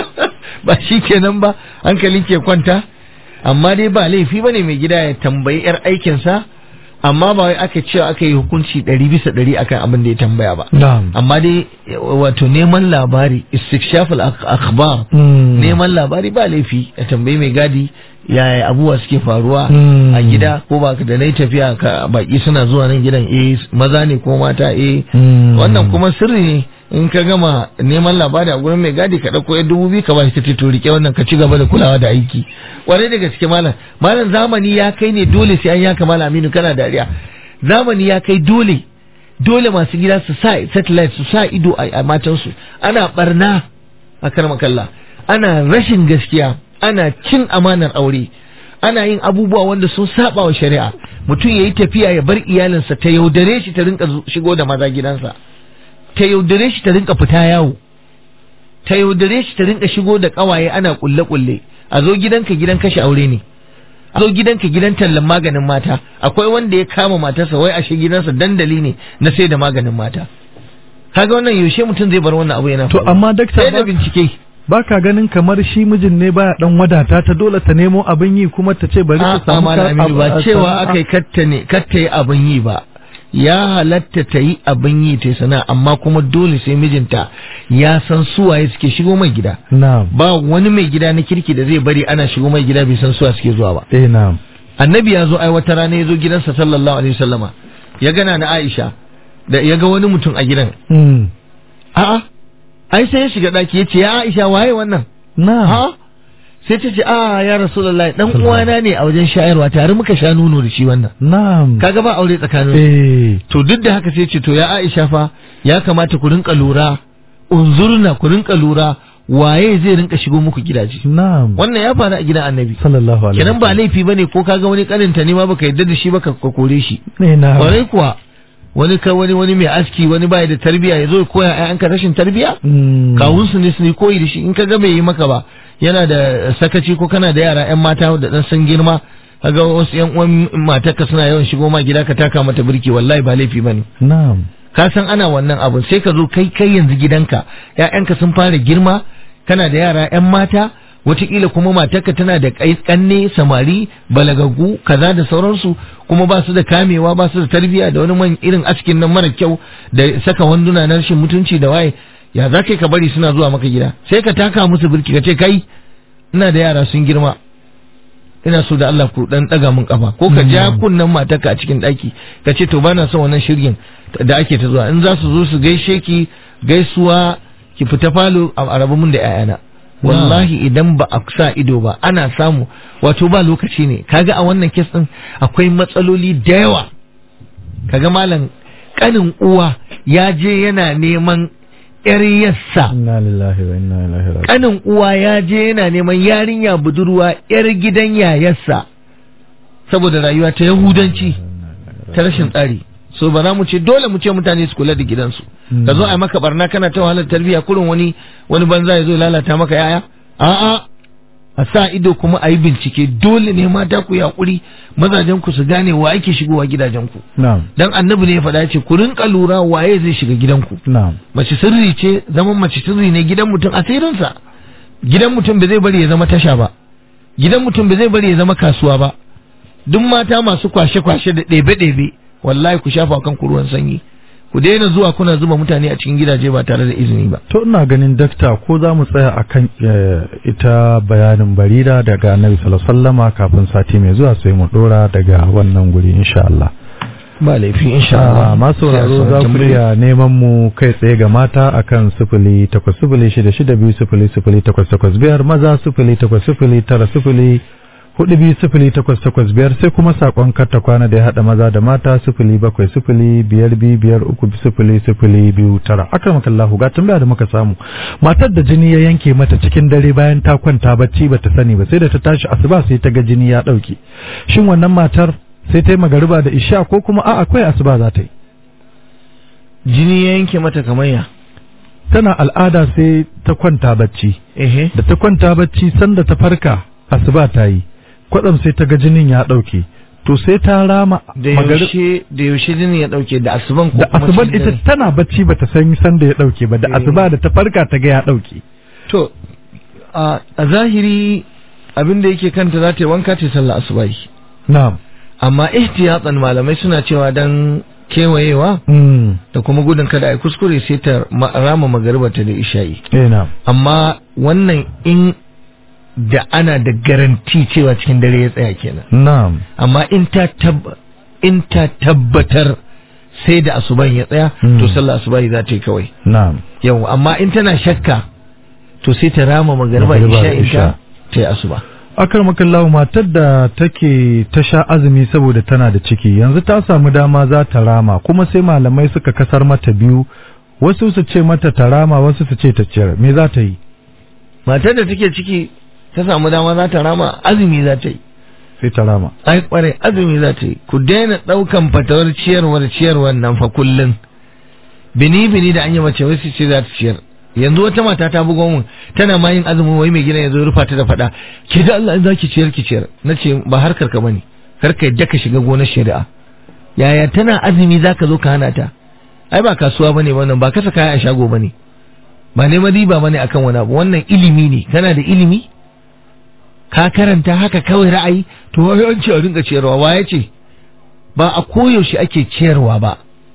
ba shi kenan ba hankalin ke kwanta amma dai ba laifi ba ne mai gida ya tambayi yar aikinsa amma ba wai aka cewa aka yi hukunci ɗari bisa ɗari akan abin da ya tambaya ba amma dai wato neman labari istikshaful akhbar neman labari ba laifi a tambayi mai gadi yaya abubuwa suke faruwa a gida ko ba da nai tafiya ka baki suna zuwa nan gidan eh maza ne ko mata eh wannan kuma sirri ne in ka gama neman labari a gurin mai gadi ka ɗauko ya dubu biyu ka ba shi ta rike wannan ka ci gaba da kulawa da aiki kwarai da gaske malam malam zamani ya kai ne dole sai an yaka malam aminu kana dariya zamani ya kai dole dole masu gida su sa satellite su sa ido a matansu ana barna a karmakalla ana rashin gaskiya ana cin amanar aure ana yin abubuwa wanda sun saba wa shari'a mutum ya yi tafiya ya bar iyalinsa ta yaudare shi ta rinka shigo da maza gidansa ta yaudare shi ta rinka fita yawo ta yaudare shi ta rinka shigo da kawaye ana kulle kulle a zo gidanka gidan kashe aure ne a zo gidanka gidan tallan maganin mata akwai wanda ya kama matarsa wai ashe gidansa dandali ne na sai da maganin mata kaga wannan yaushe mutum zai bar wannan abu yana to amma dakta sai da bincike ba ka ganin kamar shi mijin ne baya dan wadata ta dole ta nemo abin yi kuma ta ce bari ta samu ba cewa akai katta ne katta yi abin yi ba ya halatta ta yi abin yi ta sana amma kuma dole sai mijinta ya san suwaye suke shigo mai gida ba wani mai gida na kirki da zai bari ana shigo mai gida bai san suwa suke zuwa ba eh na'am annabi ya zo ai wata rana ya zo gidansa sallallahu alaihi wasallama ya gana na Aisha da ya ga wani mutum a gidan a'a ai sai ya shiga daki ya ce ya Aisha waye wannan na ha sai ta ce a ya rasulullahi dan uwana ne a wajen shayarwa tare muka sha nono da shi wannan na'am kaga ba aure tsakanin eh to duk da haka sai ce to ya Aisha fa ya kamata ku rinka lura unzurna ku rinka lura waye zai rinka shigo muku gidaje na'am wannan ya faru a gidan annabi sallallahu alaihi kenan ba laifi bane ko kaga wani kaninta ne ma baka yarda da shi ba ka kore shi ne na kwarai kuwa wani ka wani wani mai aski wani baya da tarbiya ya zo ya koya ƴaƴanka rashin tarbiya kawun su ne su ne koyi da shi in ka ga bai yi maka ba yana da sakaci ko kana da yara ƴan mata da dan sun girma kaga wasu ƴan uwan matarka suna yawan shigo ma gida ka taka mata birki wallahi ba laifi bane na'am ka san ana wannan abun sai ka zo kai kai yanzu gidanka ƴaƴanka sun fara girma kana da yara ƴan mata wataƙila kuma matarka tana da kanne samari balagaggu kaza da sauransu kuma ba su da kamewa ba su da tarbiyya da wani man irin askin nan mara kyau da saka wanduna na rashin mutunci da waye ya za ka bari suna zuwa maka gida sai ka taka musu birki ka ce kai ina da yara sun girma ina so da Allah ku dan daga mun kafa ko ka ja kunnan matarka a cikin daki ka ce to bana son wannan shirgin da ake ta zuwa in za su zo su gaishe ki gaisuwa ki fita falo a rabu mun da 'ya'yana wallahi idan ba a sa ido ba ana samu wato ba lokaci ne kaga a wannan kes din akwai matsaloli da yawa kaga malam kanin uwa ya je yana neman yar yassa inna lillahi wa inna ilaihi raji'un kanin uwa ya je yana neman yarinya budurwa yar gidan yayarsa saboda rayuwa ta yahudanci ta rashin tsari so ba za mu ce dole mu ce mutane su kula da gidansu ka zo a maka barna kana ta wahalar tarbiyya kurin wani wani banza ya zo lalata maka yaya a'a a sa ido kuma a yi bincike dole ne mata ku yaƙuri mazajen ku su gane wa ake shigowa gidajen ku na'am dan annabi ne ya faɗa ce ku rinka lura waye zai shiga gidanku na'am mace sirri ce zaman mace sirri ne gidan mutum asirinsa gidan mutum ba zai bari ya zama tasha ba gidan mutum ba zai bari ya zama kasuwa ba duk mata masu kwashe-kwashe da ɗebe-ɗebe wallahi ku shafa kan ku ruwan sanyi ku daina zuwa kuna zuba mutane a cikin gidaje ba tare da izini ba to ina ganin dakta ko za mu tsaya akan eh, ita bayanin barira daga annabi sallallahu alaihi wasallama kafin sati mai zuwa sai mu dora daga wannan guri insha Allah ba laifi insha Ah, Allah masu sauraro za ku iya neman mu kai tsaye ga mata akan sifili takwas sifili shida shida biyu sifili sifili takwas takwas biyar maza sifili takwas sifili tara sifili hudu biyu sifili takwas takwas biyar sai kuma sakon karta kwana da ya haɗa maza da mata sifili bakwai sifili biyar biyu biyar uku sifili sifili biyu tara akramakallahu ga tambaya da muka samu matar da jini ya yanke mata cikin dare bayan ta kwanta bacci bata sani ba sai da ta tashi asuba sai ta ga jini ya ɗauke shin wannan matar sai ta yi magariba da isha ko kuma a akwai asuba za ta yi jini ya yanke mata kamar ya tana al'ada sai ta kwanta bacci ehe da ta kwanta bacci sanda ta farka asuba ta yi kwatsam sai ta ga jinin ya ɗauke to sai ta rama da magari- yaushe da yaushe jini ya dauke da asuban ko da kuma asuban cikin ita dare? tana bacci bata san sanda ya ɗauke ba da Eh. asuba da ta farka ta ga ya ɗauke to a a zahiri abin da yake kanta za ta yi wanka ta yi sallah asubahi na'am amma ihtiyatan malamai suna cewa dan kewayewa mm. da kuma gudun kada a yi kuskure sai ta ma- rama magaribata da isha'i eh na'am amma wannan in da ana da garanti cewa cikin dare ya tsaya kenan na'am amma in ta tab in ta tabbatar sai da asuban ya tsaya Hmm. to sallah asubahi za ta yi kawai na'am yau amma in tana shakka to sai ta rama magariba Magariba da isha in isha. ta ta yi asuba akar makallahu matar da take ta sha azumi saboda tana da ciki yanzu ta samu dama za ta rama kuma sai malamai suka kasar mata biyu wasu su ce mata ta rama wasu su ce ta ciyar me za ta yi matar da take ciki ta samu dama za ta rama azumi za ta yi sai ta rama ai kware azumi za ta yi ku daina ɗaukan fatawar ciyarwar ciyarwar nan fa kullum bini bini da an yi mace wasu ce za ta ciyar yanzu wata mata ta bugo mun tana ma yin azumin wai mai gidan ya zo rufa ta da faɗa ke da Allah in za ki ciyar ki ciyar na ce ba harkar ka bane kar ka yadda ka shiga gonar shari'a yaya tana azumi za ka zo ka hana ta ai ba kasuwa bane wannan ba kasa kaya a shago bane ba neman riba bane akan wani abu wannan ilimi ne kana da ilimi ka karanta haka kawai ra'ayi to wai an ce a rinka ciyarwa wa ya ce ba a koyaushe ake ciyarwa ba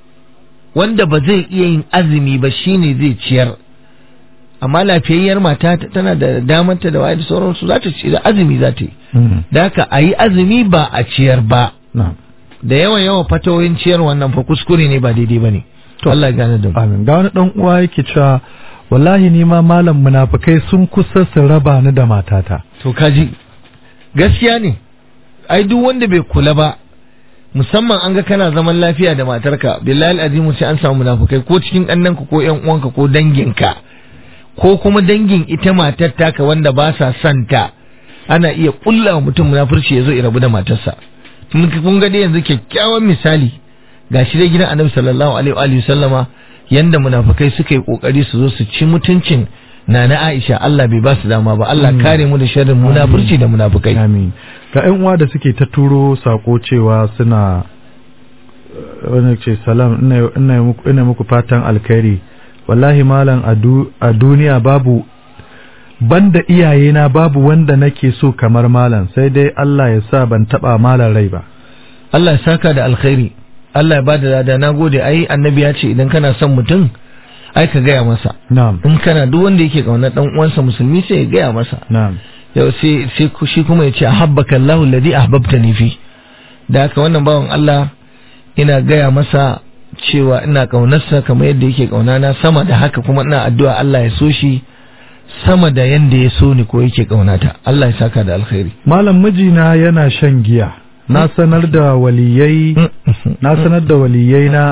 wanda ba zai iya yin azumi ba shine zai ciyar amma lafiyayyar mata ta- tana da damanta da waye da sauransu za ta ci da azumi za ta yi Mm. da haka a yi azumi ba a ciyar ba na'am da yawan yawan fatawoyin ciyar wannan fa kuskure ne ba daidai ba ne to Allah ya gane da mu amin ga wani dan uwa yake cewa wallahi ni ma malam munafikai sun kusa su raba ni da matata to kaji gaskiya ne ai duk wanda bai kula ba musamman an ga kana zaman lafiya da matarka billahi azimu sai an samu munafukai ko cikin ɗannanka ko ƴan uwanka ko danginka ko kuma dangin ita matar taka wanda ba sa son ta ana iya kulla wa mutum munafurci ya zo ya rabu da matarsa kun kun ga dai yanzu kyakkyawan misali gashi dai gidan annabi sallallahu alaihi wa alihi sallama yanda munafukai suka yi kokari su zo su ci mutuncin Nana Aisha Allah bai ba su dama ba Allah kare mu da sharrin munafurci da munafukai amin ga ƴan uwa da suke ta turo sako cewa suna eh, wani ce salam ina ina muku ina muku fatan alkhairi wallahi malam a du- a duniya babu banda iyayena babu wanda nake so kamar malam sai dai Allah ya sa ban taba malam rai ba Allah ya saka da alkhairi Allah ya bada lada na gode ai annabi ya ce idan kana son mutum ai ka gaya masa na'am in kana duk wanda yake kaunar dan uwansa musulmi sai ya gaya masa na'am yau sai sai ku- shi kuma ya ce ahabbaka Allahu alladhi ahbabtani fi da haka wannan bawan Allah ina gaya masa cewa ina kaunarsa kamar yadda yake kaunana sama da haka kuma ina addu'a Allah ya so shi sama da yanda ya so ni ko yake kaunata Allah ya saka da alkhairi malam mijina yana shan giya na sanar da waliyai na sanar da waliyai na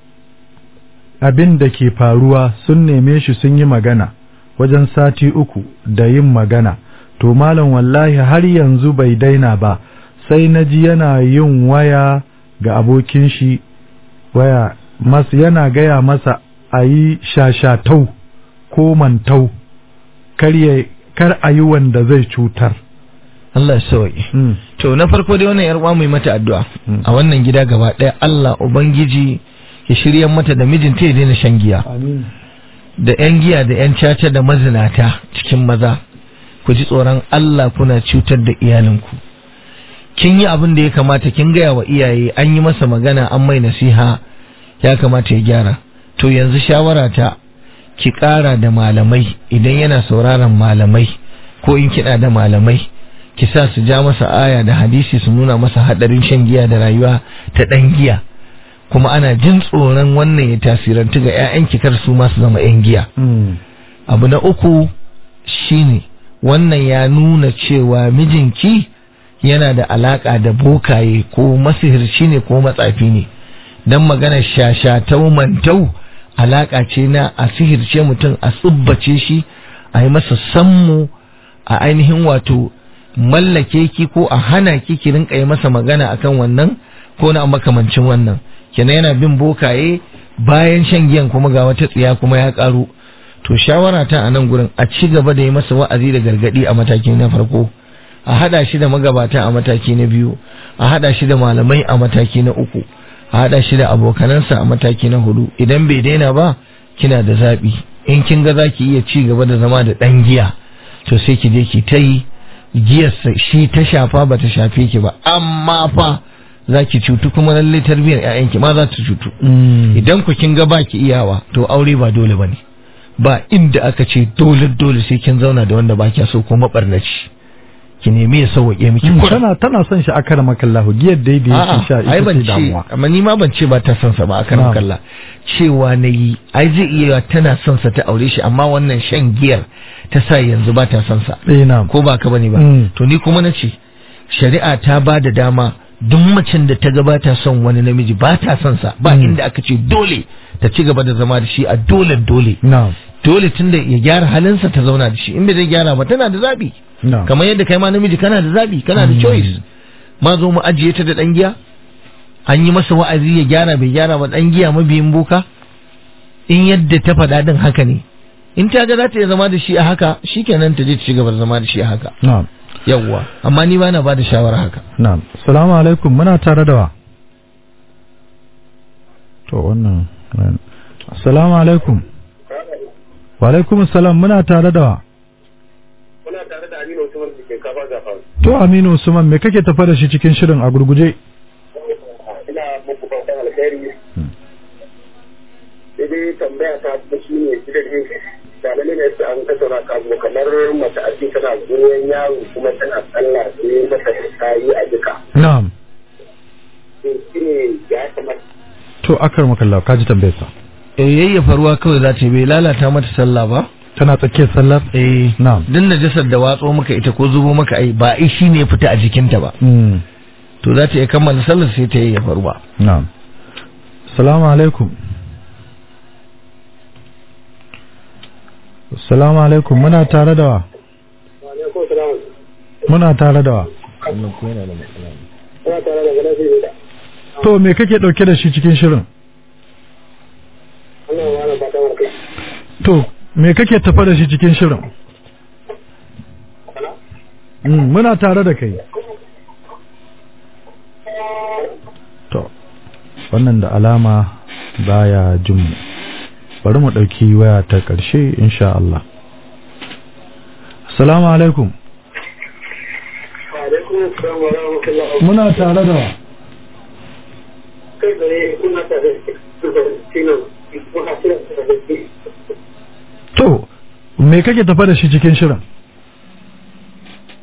abin da ke faruwa sun neme shi sun yi magana wajen sati uku da yin magana to malam wallahi har yanzu bai daina ba sai na ji yana yin waya ga abokin shi waya mas yana gaya masa a yi shashatau ko mantau kar ya- kar a yi wanda zai cutar Allah ya sauke Mm. to na farko dai wannan yar uwa mu yi mata addu'a Mm. a wannan gida gaba ɗaya Allah ubangiji ya shirya mata da mijinta ya daina shan giya Amin. da 'yan giya da 'yan caca da mazinata cikin maza ku ji tsoron Allah kuna cutar da iyalinku kin yi abin da ya kamata kin gaya wa iyaye an yi masa magana an mai nasiha ya kamata ya gyara to yanzu shawara ta ki ƙara da malamai idan yana sauraron malamai ko in kiɗa da malamai ki sa su ja masa aya da hadisi su nuna masa haɗarin shan giya da rayuwa ta ɗan giya kuma ana jin tsoron wannan ya tasirantu ga 'ya'yanki kar su ma su zama 'yan giya Mm. abu na uku shine wannan ya nuna cewa mijinki yana da alaka da bokaye ko masihirci ne ko matsafi ne don magana shashatau mantau alaka ce na a sihirce mutum a tsubbace shi a yi masa sammu a ainihin wato mallake ki ko a hana ki ki rinka yi masa magana akan wannan ko na makamancin wannan kenan yana bin bokaye bayan shan giyan kuma ga wata tsiya kuma ya karu to shawara ta a nan gurin a ci gaba da yi masa wa'azi da gargadi a mataki na farko a hada shi da magabata a mataki na biyu a hada shi da malamai a mataki na uku a hada shi da abokanansa a mataki na hudu idan bai daina ba kina da zabi in kin ga zaki iya ci gaba da zama da dan giya to sai ki je ki ta yi giyar shi ta shafa ba ta shafe ki ba amma fa za ki cutu kuma lallai tarbiyyar 'ya'yanki ma za ta cutu idan ku kin ga ba ki iyawa to aure ba dole ba ne ba inda aka ce dole dole sai kin zauna da wanda ba kya so ko mabarnaci ki nemi ya sauwaƙe miki kuɗi tana tana son shi akara makallahu giyar dai da yake sha ai ita ban ce ce damuwa amma ni ma ban ce ba ta son sa ba a kan Na'am. kalla cewa na yi ai zai iya tana son sa ta aure shi amma wannan shan giyar ta sa yanzu ba ta son sa eh na ko ba ka bane ba Mm. to ni kuma na ce shari'a ta ba da dama duk macen da ta gabata son wani namiji ba ta son sa ba Mm. inda aka ce dole ta ci gaba da zama da shi a dole dole na dole tunda ya gyara halinsa ta zauna da shi in bai zai gyara ba tana da zabi na kamar yadda kai ma namiji kana da zabi kana da choice ma zo mu ajiye ta da dan giya an yi masa wa'azi ya gyara bai gyara ba dan giya mabiyin boka in yadda ta faɗa din haka ne in ta ga za ta iya zama da shi a haka shikenan ta je ta ci gaba da zama da shi a haka na yawwa amma ni bana ba da shawara haka na assalamu alaikum muna tare da wa to wannan assalamu alaikum wa alaikum assalam muna tare da wa Muna tare da Aminu Usman da ke kafa gafa. to Aminu Usman me kake tafa da shi cikin shirin a gurguje Ina muku fatan alheri. Sai dai tambaya ta kuma shi ne shi da ne da lalle ne sai an tattauna ka zo kamar mace a cikin tana goyon yaro kuma tana sallah sai mata ta yi a jika. na'am To shi ne ya kamata to akar makallahu kaji tambayar sa eh yayyafa ruwa kawai za ta yi bai lalata mata sallah ba tana tsakiyar sallar eh na'am din najasar da watso maka ita ko zubo maka ai ba ai shine ya fita a jikinta ba mm. to za ta iya kammala sallar sai ta yayyafa ruwa na'am assalamu alaikum assalamu alaikum muna tare da wa ko salamu. muna tare da wa wannan ko yana da matsala Muna tare da gana zai da. to me kake dauke da shi cikin shirin Ana wani fatan alheri. to me kake tafa da shi cikin shirin mm, muna tare da kai to wannan da alama baya jin mu bari mu ɗauki waya ta ƙarshe insha Allah assalamu alaikum Alaikum assalam wa rahmatullahi muna tare da wa kai tsaye kuna tare da Sinan kuma Sinan da ke to me kake tafa da shi cikin shirin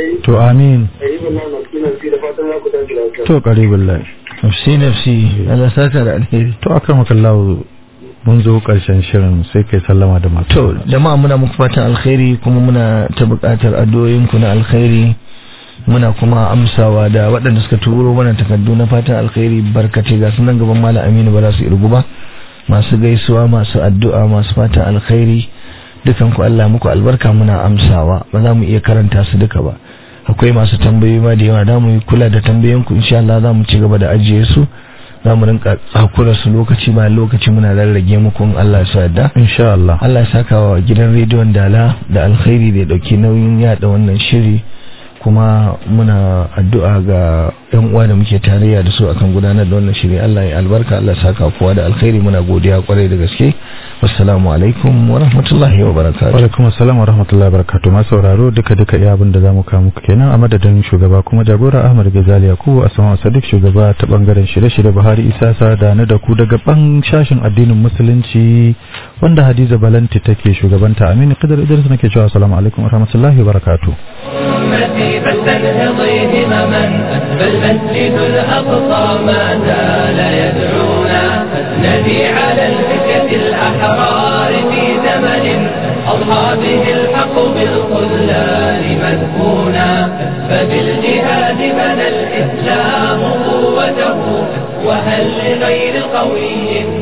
alkhairi to amin ayyukan nan na kinan fi da fatan za ku tashi lafiya to qaribul lahi nafsi nafsi Allah saka da alheri to akramakallahu mun zo karshen shirin sai kai sallama da masu to jama'a muna muku fatan alkhairi kuma muna ta buƙatar addu'o'inku na alkhairi muna kuma amsawa da waɗanda suka turo mana takardu na fatan alkhairi barkace ga sunan gaban malam Aminu ba za su irgu ba masu gaisuwa masu addu'a masu fatan alkhairi dukan ku Allah muku albarka muna amsawa ba za mu iya karanta su duka ba akwai masu tambayoyi ma da yawa da mu yi kula da tambayoyinku insha Allah za mu ci gaba da ajiye su za mu rinka tsakura su lokaci bayan lokaci muna rarrage muku in Allah ya sa yadda insha Allah Allah ya saka wa gidan rediyon Dala da alkhairi da ya dauki nauyin yada wannan shiri kuma muna addu'a ga yan uwa da muke tarayya da su akan gudanar da wannan shiri Allah ya albarka Allah ya saka kowa da alkhairi muna godiya kwarai da gaske wassalamu alaikum wa rahmatullahi wa barakatuh alaikum assalam wa rahmatullahi wa barakatuh masu sauraro duka duka iya abin da zamu kawo muku kenan a madadin shugaba kuma jagora Ahmad Gazali Yakubu Asma Sadiq shugaba ta bangaren shirye-shirye Buhari Isa Sada na da ku daga ban shashin addinin musulunci wanda Hadiza Balanti take shugabanta Aminu Qadar Idris nake cewa assalamu alaikum wa rahmatullahi wa barakatuh أمتي فلتنهضي همما فالمسجد الأقصى ما زال يدعونا ندي على الفتية الأحرار في زمن أضحى به الحق بالخذلان مدفونا فبالجهاد بنى الإسلام قوته وهل لغير قوي